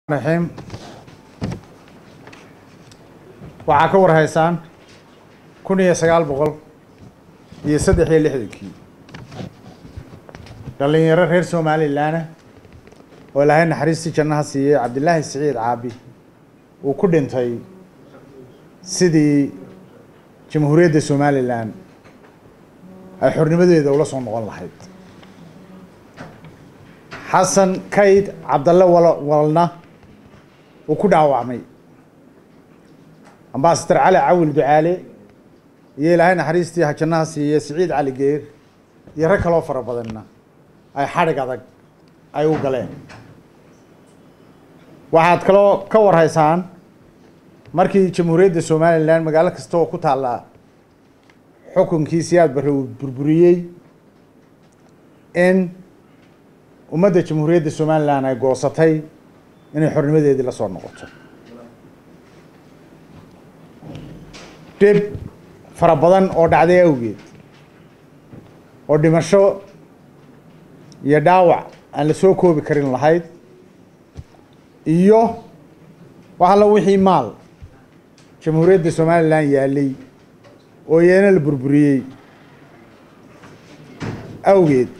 raxiim waxaa ka war haysaan kun iyo sagaal boqol iyo saddex iyo lixdankii dhalinyaro reer somalilanah oo ilaahay naxariistii jannaha siiyey cabdilaahi siciid caabi uu ku dhintay sidii jamhuuriyadda somalilan ay xornimadeeda ula soo noqon lahayd xasan kayd cabdalle wal walna uu ku dhaawacmay ambasador cali cawil ducaale iyo ilaahay naxariistii jannaha siiye siciid cali geer iyo rag kaloo fara badanna ay xadhig adag ay u galeen waxaad kaloo ka war haysaan markii jamhuuriyadda somalilan magaalo kasta oo ku taalla xukunkii siyaad barre uu burburiyey in ummadda jamhuuriyadda somalilan ay goosatay inay xornimadeedii la soo noqoto dhib fara badan oo dhacday awgeed oo dhimasho iyo dhaawac aan la soo koobi karin lahayd iyo wax alla wixii maal jamhuuriyadda somalilan yaalay oo iyana la burburiyey awgeed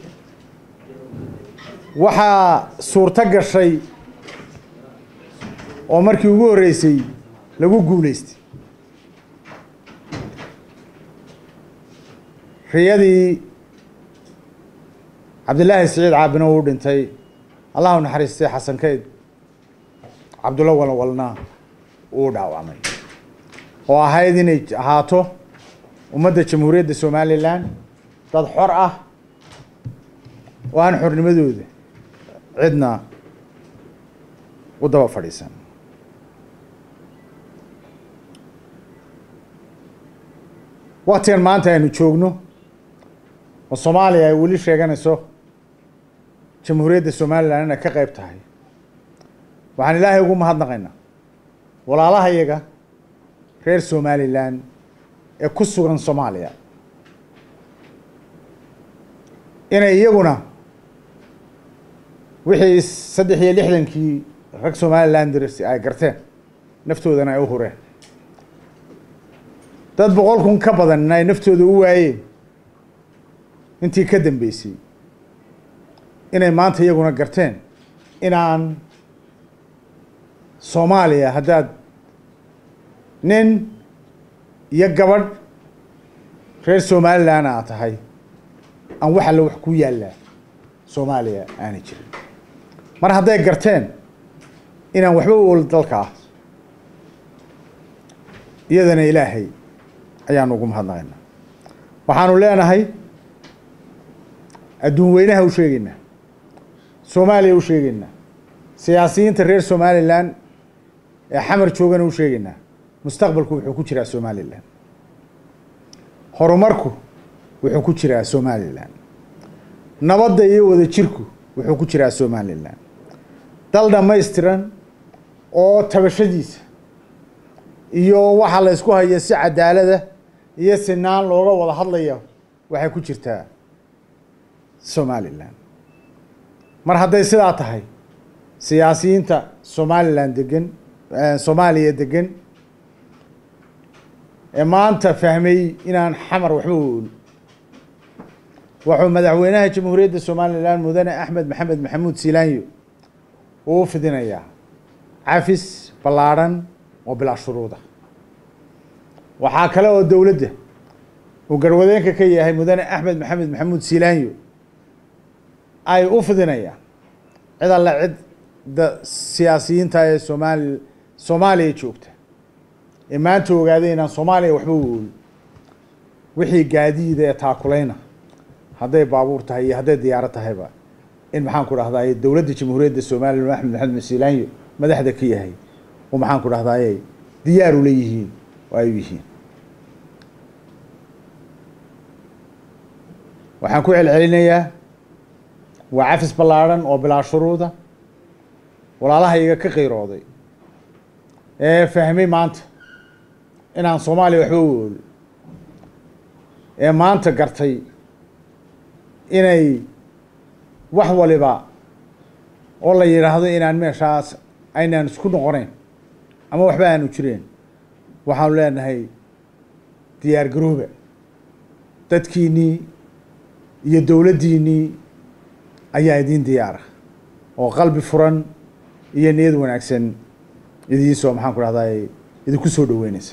waxaa suurto gashay oo markii ugu horreysay lagu guuleystay riyadii cabdilaahi siciid caabina uu dhintay allahu naxariistay xasan kayd cabdulla walwalna uu dhaawacmay oo ahayd inay ahaato ummadda jamhuuriyadda somalilan dad xor ah oo aan xornimadooda cidna u daba fadhiisan waktigan maanta aynu joogno oo soomaaliya ay weli sheeganayso jamhuuriyadda somalilan inay ka qeyb tahay waxaan ilaahay ugu mahadnaqaynaa walaalaha iyaga reer somalilan ee ku sugan soomaaliya inay iyaguna wixii saddex iyo lixdankii rag somalilan dirs ay garteen naftoodana ay u hureen dad boqol kun ka badan ay naftooda u waayeen intii ka dambeysay inay maanta iyaguna garteen inaan soomaaliya haddaad nin iyo gabadh reer somalilan aa tahay aan wax alle wax ku yaallaa soomaaliya aanay jirin mar hadday garteen inaan waxba u ol dalka ah iyadana ilaahay ayaanu ugu mahadnaqaynaa waxaanu leenahay adduun weynaha u sheegeynaa soomaaliya u sheegeynaa siyaasiyiinta reer somalilan ee xamar joogana u sheegeynaa mustaqbalku wuxuu ku jiraa somalilan horumarku wuxuu ku jiraa somalilan nabadda iyo wada jirku wuxuu ku jiraa somalilan dal dhammaystiran oo tabashadiisa iyo waxa la ysku hayo si cadaalada iyo sinaan looga wada hadlayo waxay ku jirtaa somalilan mar hadday sidaa tahay siyaasiyiinta somalilan degan soomaaliya degan ee maanta fahmay inaan xamar waxba u ol wuxuu madaxweynaha jamhuuriyadda somalilan mudane axmed maxamed maxamuud silaanyo uu fidinayaa cafis ballaadhan oo bilaa shuruuda waxaa kale oo dowladda uu garwadeenka ka yahay mudane axmed maxamed maxamuud silaanyo ay u fidinayaan cid alle cidda siyaasiyiinta ee somaali soomaaliya joogta ee maanta ogaaday inaan soomaaliya waxba u ool wixii gaadiida ee taakuleyna hadday baabuur tahay iyo hadday diyaaro tahayba in maxaan ku dhahdaye dowladda jamhuuriyadda somalilan axmed maxamed masilaanyo madaxda ka yahay oo maxaan ku dhahdaye diyaar u leeyihiin oo ay u yihiin waxaan ku celcelinayaa waa cafis ballaadhan oo bilaa shuruuda walaalaha iga ka qiirooday ee fahmay maanta inaan soomaaliya waxba u ool ee maanta gartay inay wax waliba oo la yidhaahdo inaan meeshaas aynaan isku noqonayn ama waxba aanu jireen waxaanu leenahay diyaar garooba dadkiinnii iyo dowladdiinnii ayaa idiin diyaara oo qalbi furan iyo niyad wanaagsan idiinsoo maxaan ku dhahday idinku soo dhaweynaysa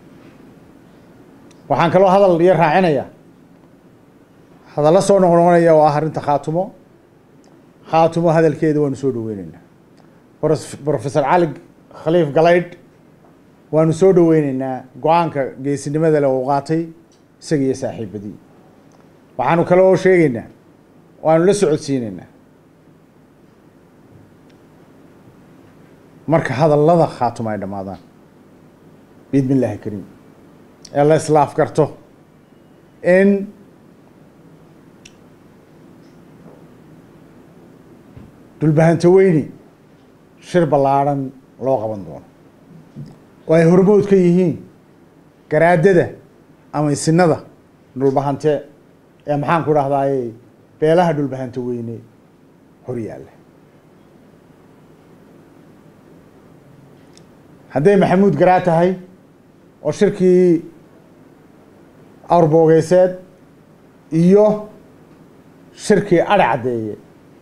waxaan kaloo hadal iyo raacinaya hadallo soo noqnoqonaya oo ah arrinta khaatumo khaatumo hadalkeeda waanu soo dhaweyneynaa professor cali khaliif galaydh waanu soo dhaweyneynaa go-aanka geesinimada le uu qaatay isaga iyo saaxiibadii waxaanu kale oo sheegeynaa waanu la socodsiineynaa marka hadallada khaatuma ay dhammaadaan biidmi illaahi kariim ee la islaaf garto in dhulbahanto weyni shir ballaadhan loo qaban doono oo ay hormood ka yihiin garaadada ama isinada dhulbahante ee maxaan ku dhahdaay beelaha dhulbahanto weyne hor yaalla hadday maxamuud garaa tahay oo shirkii awrboogeeseed iyo shirkii adhe caddeeye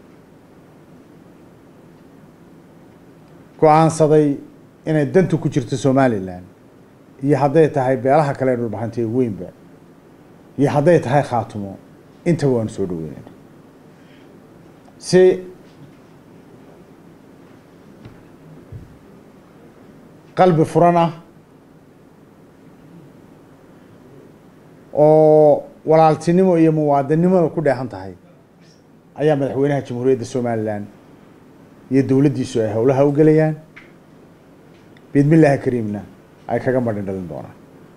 go-aansaday inay dantu ku jirto somalilan iyo hadday tahay beelaha kale ee dhulbahantee weynba iyo hadday tahay khaatumo intaba waanu soo dhaweynayna si qalbi furan ah oo walaaltinimo iyo muwaadinimada ku dheehan tahay ayaa madaxweynaha jamhuuriyadda somalilan iyo dowladdiisu ay howlaha u gelayaan biidmi illaahi kariimna ay kaga madhin dhalin doonaan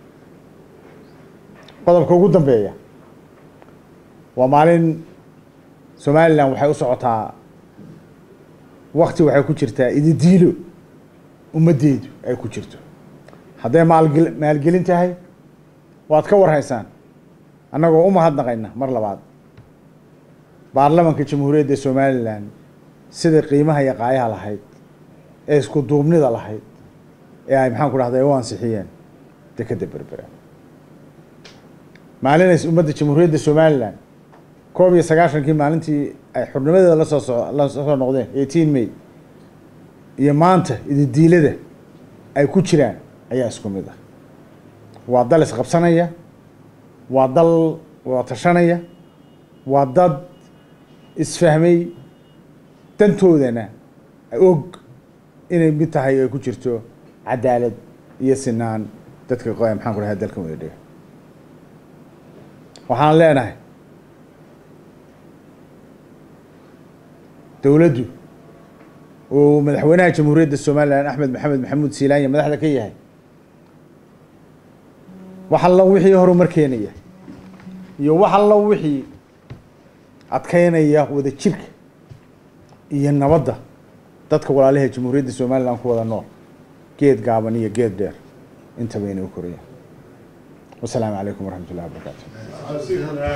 qodobka ugu dambeeya waa maalin somalilan waxay u socotaa wakti waxay ku jirtaa ididiilo ummaddeedu ay ku jirto hadday maalgel maalgelin tahay waad ka warhaysaan annagoo u mahadnaqayna mar labaad baarlamanka jamhuuriyadda somalilan sida qiimaha iyo qaayaha lahayd ee isku duubnida lahayd ee ay maxaan ku dhahday u ansixiyeen dekeda berbera maalinays ummadda jamhuuriyadda somalilan koob iyo sagaashankii maalintii ay xurnimadeeda lasoo so lasoo noqdeen eighteen may iyo maanta ididiilada ay ku jiraan ayaa isku mid ah waa dal isqabsanaya waa dal wada tashanaya waa dad isfahmay dantoodana og inay mid tahay ay ku jirto cadaalad iyo sinaan dadka maxaan ku dhahay dalkan wada dhiga waxaan leenahay dowladdu uu madaxweynaha jamhuuriyadda somalilan axmed maxamed maxamuud siilaanya madaxda ka yahay wax allo wixii horumar keenaya iyo wax allo wixii adkeynaya wada jirka iyo nabadda dadka walaalaha jamhuuriyadda somalilan ku wada nool geed gaaban iyo geed dheer intaba inay u korayaan wasalaamu calaykum waraxmat ullahi wabarakaatu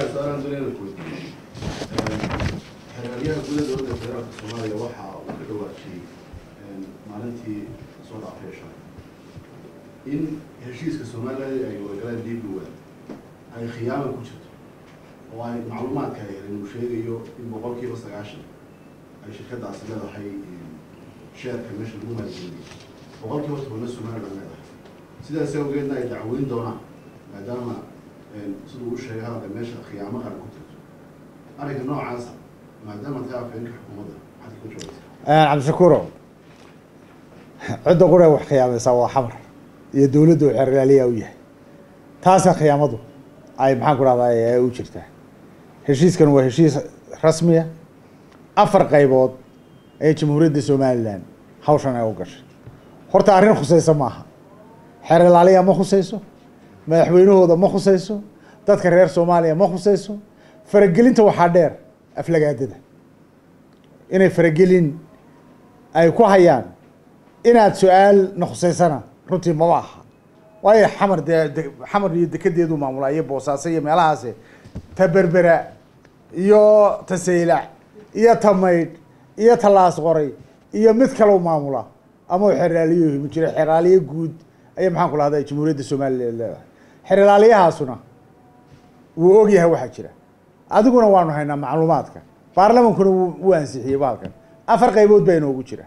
xeraalyaha gudaha dowladda federaalka soomaaliya waxa uu ka dhawaajiyey maalintii soo dhaafay shalay in heshiiska somaliland ay wadagalaan dibluwa ay khiyaama ku jirto oo ay macluumaadka heleen uu sheegayo in boqol kiiba sagaashan ay shirkadaasi leedahay sheerka meesha lagu maalgeliyay boqol kiiba tobanna somaliland leedahay sidaas awgeedna ay dacweyn doonaan maadaama siduu u sheegay hadalka meesha khiyaamo qaran ku jirto arrinka noocaasa maadaama tahay afhayeenka xukuumadda maxaad ku jawaabtaa cabdishakuuro cidda qura wax khiyaamaysaa waa xamar iyo dowladda uu xerlaaliyaa u yahay taasa khiyaamadu ay maxaan ku dhahdaa ay u jirtaa heshiiskan waa heshiis rasmiya afar qaybood ee jamhuuriyadda somalilan hawshan ay u gashay horta arrin khusaysa maaha xeer ilaaliya ma khusayso madaxweynahooda ma khusayso dadka reer soomaaliya ma khusayso faragelinta waxaa dheer aflagaadada inay faragelin ay ku hayaan inaad su-aal na khusaysana runtii maba aha waayo xamar dee de- xamar iyo dekedeedu maamulaa iyo boosaaso iyo meelahaasi ta berbera iyo ta saylac iyo ta maydh iyo ta laas qoray iyo mid kale u maamulaa ama uu xeraaliyuhu ma jiro xeraaliye guud ayay maxaan ku lahday jamhuuriyadda somalilan leedahay xeraaliyahaasuna wuu og yahay waxaa jira adiguna waanu haynaa macluumaadka baarlamankuna wuu wuu ansixiyey baalkan afar qaybood baa inoogu jira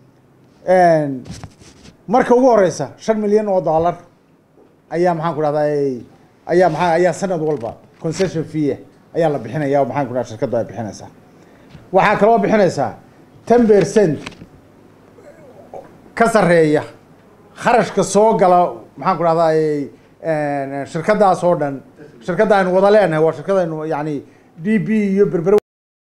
marka ugu horeysa shan milyan oo dollar ayaa maxaan ku dhahday ayaa maa ayaa sanad walba concession fee ayaa la bixinaya oo maxaan ku dhaha shirkaddu ay bixinaysaa waxaa kaloo bixinaysaa ten percent ka sareeya kharashka soo gala maxaan ku dhahday shirkadaas oo dhan shirkadda aynu wada leenahay waa shirkadaynu yani d b iyo berber